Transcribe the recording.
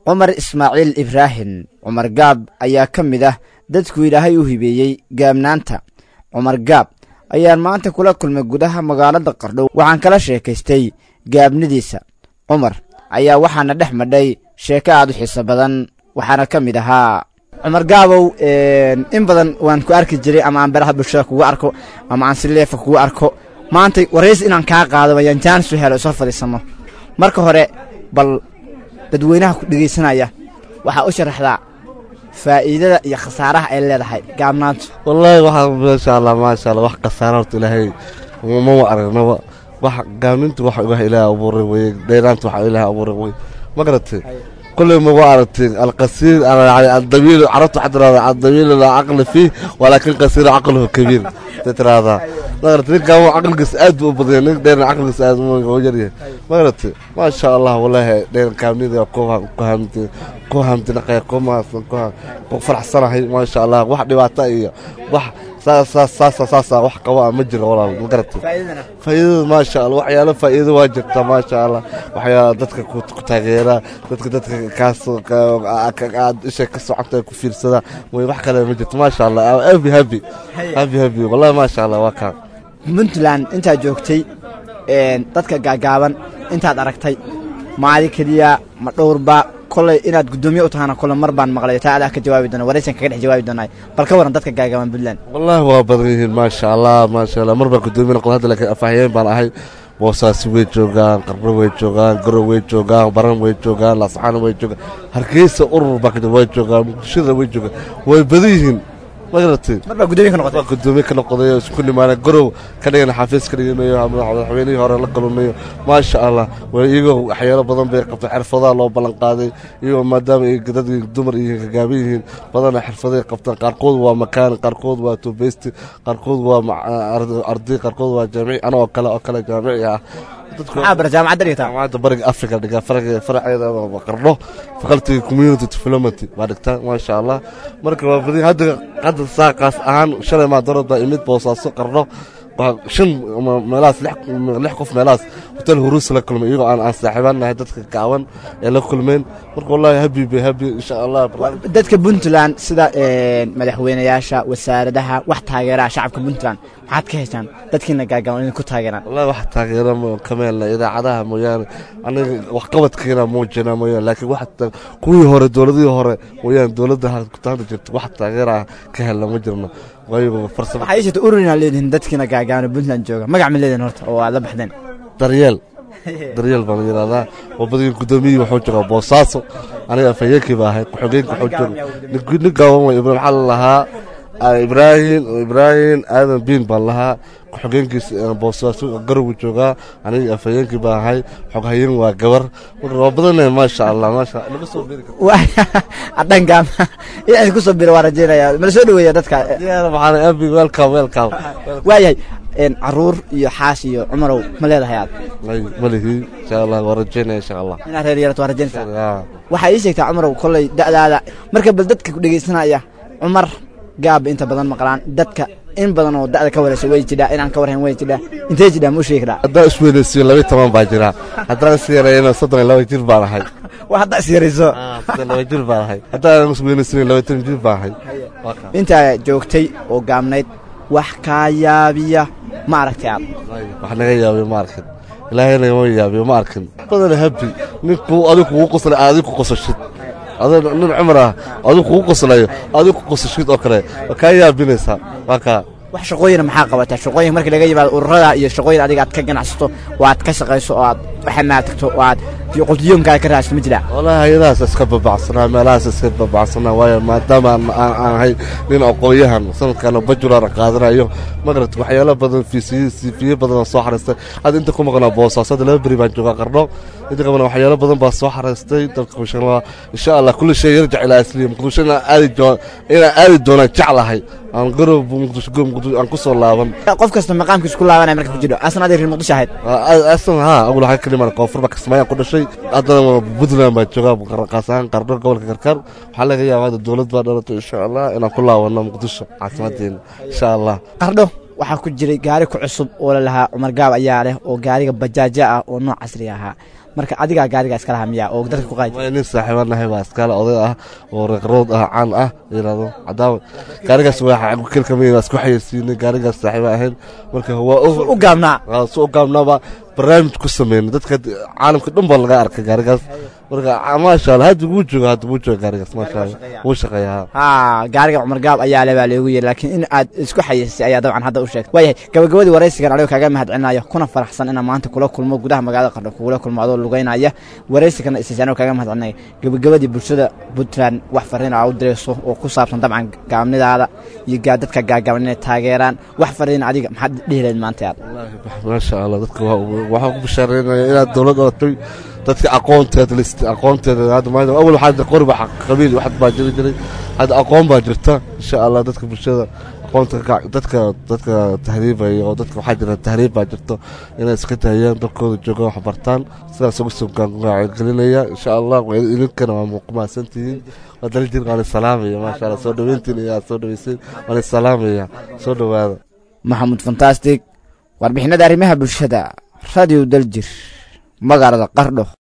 cumar ismaaciil ibraahim cumar gaab ayaa ka mid ah dadku ilaahay u hibeeyey gaabnaanta cumar gaab ayaan maanta kula kulmay gudaha magaalada qardho waxaan kala sheekaystay gaabnidiisa cumar ayaa waxaana dhex madhay sheeko aad u xiiso badan waxaana ka mid ahaa cumar gaabow in badan waan ku arki jiray ama aan beraha bulshada kugu arko ama aan sileefa kugu arko maanta waraysi inaan kaa qaado ayaan jaanis u helo isoo fadhiisano marka hore bal dadweynaha ku dhegaysanaya waxaa u sharaxdaa faa'iidada iyo khasaaraha ay leedahay gaabnaantu wallaahi waxaa maasha allah maasha allah wax khasaara horta ilaahay mama aragnaba wax gaabnintu wax wax ilaahay abuuray weye dheeraanta wax ilaahay abuuray weye ma garatay كل ما وعرت القصير يعني الضمير عرفت حتى هذا الضمير لا عقل فيه ولكن قصير عقله كبير تترى هذا ما قلت لك هو عقل قساد وبدين دين عقل قساد مو جري ما قلت ما شاء الله والله دين كامل ذا كوها كوهمت كوهمت نقي كوما كوها فرح صراحة ما شاء الله واحد يبعتها واحد saas saas saasa wax qabaa ma jiro walaal ma garatay faa'iidada maasha allah waxyaalo faa'iido waa jirta maasha allah waxyaalo dadka ku taageera dadka dadka kaas aad isha ka socota ku fiirsada way wax kale ma jirto maasha allah happy happy happy happy wallahi maasha allah waa kaa puntland intaad joogtay dadka gaagaaban intaad aragtay maadi keliya ma dhowrba koley inaad guddoomiye u tahana kole mar baan maqlay taa adaa ka jawaabi doona waraysan kaga dhex jawaabi doonay bal ka waran dadka gaagaaban puntland wallaahi waa badan yihiin maasha allah maasha allah mar baan guddoomiye noqon hadda laakiin afahayeen baan ahay boosaasi way joogaan qarno way joogaan garow way joogaan baran way joogaan laasxaana way joogaan hargeysa urur baa ka jira way joogaan muqdishada way joogaan way badan yihiin ma garatay mar baa guddoomiye ka noqotay waa guddoomiye ka noqday oo isku nimaana garow ka dhigana xafiis ka dhiganayo madaxweynihii hore la galanayo maasha allah waa iyagoo waxyaalo badan bay qabtay xirfadaha loo ballan qaaday iyagoo maadaama ay dad dumar iyo gagaaban yihiin badana xirfaday qabtaan qaarkood waa makaan qaarkood waa tubeysti qaarkood waa arday qaarkood waa jaamici ana oo kale oo kale jaamici ah maxaa bara jaamacadda dhigtaa jaamacadda bariga africa dhigaa faraga faraceeda qarno faculty community development baa dhigtaa maasha allah marka waa badan hadda hadda saaqaas ahaan shalay maa darad baa imid boosaaso qarno shan meelahaas lix qof meelahaas hotel huruus la kulmay iyagoo aan aan saaxiibaan nahay dadka gaaban ee la kulmeen marka wallahi habi bay habi insha allah dadka puntland sida madaxweynayaasha wasaaradaha wax taageeraha shacabka puntland maxaad ka heshaan dadkiina gaagaaban idinku taageeraan wallahi wax taageera kameelna idaacadaha mooyaane aniga waxqabadkeena muujina mooyaane laakiin wax kuwii hore dowladihii hore mooyaane dowladda kutaanta jirta wax taageera ka helna ma jirno waxaa iishata ururina leedihin dadkiina gaagaabana puntland jooga magac ma leedihin horta oo aad la baxdeen daryeel daryeel baan yidhahdaa wabadii guddoomiyihii wuxuu joogaa boosaaso aniga afhayeenkii baa ahay ku-xigeenka wuxuu jooga nin gaaban way maxaa la lahaa ibraahim ibraahim aadan biin baan lahaa ku-xigeenkiis boosaaso garowu joogaa aniga afhayeenkii baa ahay xoghayeen waa gabar marka waa badanahay maasha allah maasha naga soo biri adhanka inaan ku soo biro waa rajeynaya mala soo dhaweeya dadka waxaan abi welcome welcome waayahay caruur iyo xaas iyo cumarow ma leedahay aad ma lihi insha allah waa rajeynaya insha allah inaad reer yeelato waa rajeynaysaa waxaa ii sheegtaa cumarow kolley da'daada marka bal dadka ku dhegaysanaya cumar gaab inta badan maqlaan dadka in badan oo da'da ka waraysa way jidhaa inaan ka warhayn way jidhaa intee jidhaa ma u sheegi karaa haddaan isweynaysiyo laba toban baa jira haddaan is yarayna soddon iyo laba jir baan ahay waa haddaa is yarayso soddon laba jir baan ahay haddaan isweynaysiyo laba toban jir baan ahay intaa joogtay oo gaabnayd wax kaa yaabiya ma aragtay aad wax naga yaabiyo ma arkin ilaahayna ma yaabiyo ma arkin badana habi ninku adigu kugu qoslay adigu ku qosashid adoo nin cumar ah adigu kugu qoslayo adigu ku qosashid oo kale waa kaa yaabinaysaa waa kaa wax shaqooyina maxaa qabataa shaqooyin markii laga yimaado ururada iyo shaqooyin adiga aad ka ganacsato oo aad ka shaqayso oo aad waxanaad tagto oo aad quldiyoonkaada ka raadsato ma jiraa wallaahi hay-adahaas iska babacsanaa meelahaas iska babacsanaa waayo maadaama aan ahay nin aqoon-yahan sanadkaana bajular qaadanayo magarat waxyaalo badan fiifiye badan soo xariistay hadda inta ku maqnaa boosaasada laba beri baan joogaa qarno inta qabana waxyaalo badan baa soo xariistay dalka kushanlaa insha allah kulli shay yarjac ilaa asliya muqdisho inaan aadi inaan aadi doonaan jeclahay aan garow muqdisho muqdisho aan ku soo laaban qof kasta maqaamkiisa ku laabanaya marka ku jiro asna adig reer muqdisho ahayd asan haa awal waxaa ka dhiman koonfur baa kismaayaan ku dhashay haddana puntland baa joogaa qaas ahaan qarno gobolka karkaar waxaa laga yaabaa hadda dowlad baa dhalatay insha allah inaan ku laabano muqdisho caasimadeena insha allah qardho waxaa ku jiray gaari ku cusub oo la lahaa cumar gaab ayaa leh oo gaariga bajaaja ah oo nooc casri ahaa marka adigaa gaarigaa iska lahaa miyaa oo dadka ku qaadi waa nin saaxiibanahay baa iskale oday ah oo reeqrood ah caan ah yirahdo cadaawa gaarigaas waa kelkamay waa isku xayeysiinay gaarigaas saaxiiba ahayn marka waa u gaabnaa su u gaabnaaba barnaamij ku sameynay dadka caalamka dhan baa laga arkay gaarigaas marka maasha allah hadda wuu jooga hadda wuu jooga gaarigaas maasha allah wuu shaqeeyaa ha gaariga cumar gaab ayaa le baa loogu yiri laakiin in aad isku xayeysay ayaa dabcan hadda u sheegtay waayahay gabagabadii waraysigan anigoo kaaga mahadcelinayo kuna faraxsan inaan maanta kula kulmo gudaha magaalada qardho kugula kulmo adoo lugeynaya waraysigana isiisa anigoo kaaga mahadcelinaya gabagabadii bulshada puntland wax fariin aa u dirayso oo ku saabsan dabcan gaabnidaada iyo dadka gaagaaban inay taageeraan wax fariin adiga maxaad dhihi lahayd maanta aad maasha allah dadka waxaa ku bashaareynaya inaad dowlad odatay dadka aqoonteeda list aqoonteeda hadda maanta awal waxaa qori baa qabiil wax baa jiri jiray hadda aqoon baa jirta insha allah dadka bulshada aqoonta dadka dadka tahriibaya oo dadka waxaa jira tahriib baa jirto inay iska dahayaan dalkooda jooga wax bartaan sidaas ugu soo gelinaya insha allah idinkana waa muuqmaasantihiin waa daljir waan salaamaya maasha allah soo dhaweyntiin iyo aad soo dhaweyseen waan salaamaya soo dhawaada maxamuud fantastic warbixinada arrimaha bulshada radio daljir magaalada qardho